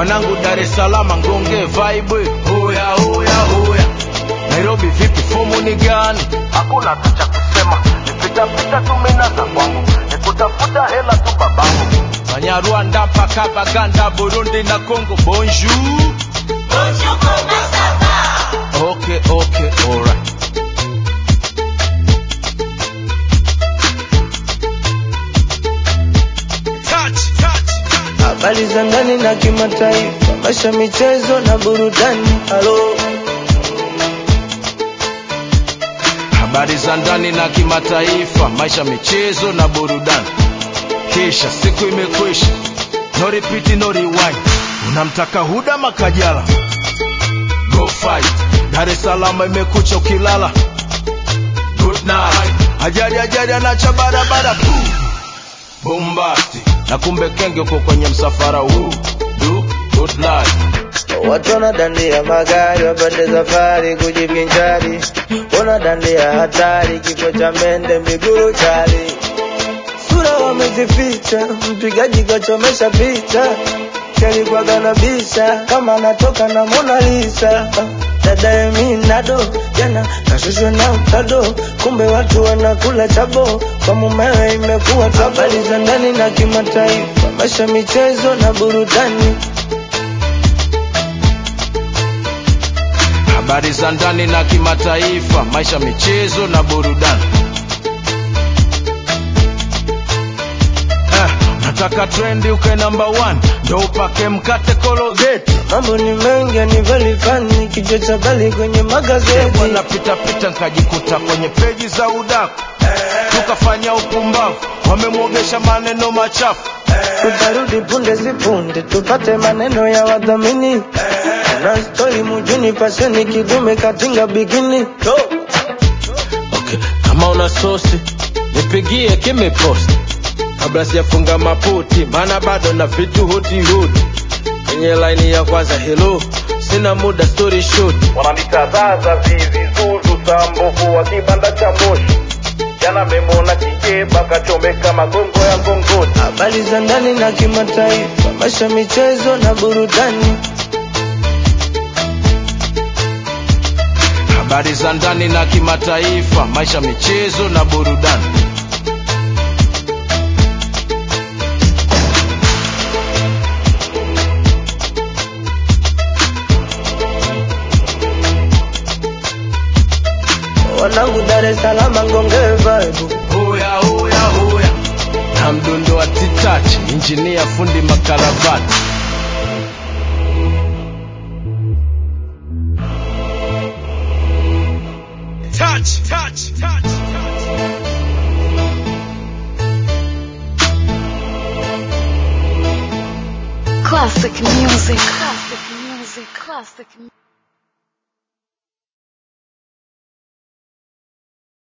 wanangu Dar es Salaam ngonge vibe hoya hoya hoya Nairobi vipi fomu ni gani hakuna tu cha kusema nipita pita tu mina za kwangu nikutafuta hela tu babangu Banyarwanda mpaka Baganda Burundi na Congo bonjour Okay, okay, alright. Touch, touch, touch. habari za ndani na kimataifa, maisha, michezo na burudani. Halo, Habari za ndani na kimataifa, maisha, michezo na burudani. Kisha siku imekwisha, no repeat, no rewind. Unamtaka Huda Makajala, go fight. Dar es Salaam imekucha ukilala, good night. Ajali ajali anacha barabara, Puh. bombasti na kumbe kenge uko kwenye msafara huu, do good life. watu wanadandia magari wapande safari kujivinjari, wanadandia hatari, kifo cha mende miguru chali, sura wamezificha, mpigaji kachomesha picha kalikuwaga na bisha kama anatoka na Mona Lisa. Dada Eminado jana kashushwa na utado, kumbe watu wanakula chabo, kwa mumewe imekuwa tabo. Habari za ndani na kimataifa, maisha, michezo na burudani. habari za ndani na kimataifa, maisha, michezo na burudani. Eh, nataka trendi uke number one, ndo upake mkate kologeti Mambo ni mengi ni very funny, kichwa cha bali kwenye magazeti. bwana pita pita, nkajikuta kwenye peji za udaku, tukafanya upumbavu, wamemwogesha maneno machafu. Tutarudi punde si punde, tupate maneno ya wadhamini. Na stori mujini, fasheni kidume katinga bikini. Okay, kama una sosi nipigie kimeposti kabla sijafunga maputi, maana bado na vitu huti huti kwenye laini ya kwanza. Hello, sina muda story short. wananitazaza vivi zuzu sambovu wa kibanda cha moshi jana memona kikeba kachomeka magongo ya ngongoni Habari za ndani na kimataifa, maisha, michezo na burudani. Habari za ndani na kimataifa, maisha, michezo na burudani. Wanangu Dar es Salaam ngonge vibe. Hoya hoya hoya, na mdundo wa titachi, injinia fundi makaravati. Touch, touch, touch, touch. Classic music. Classic music. Classic music.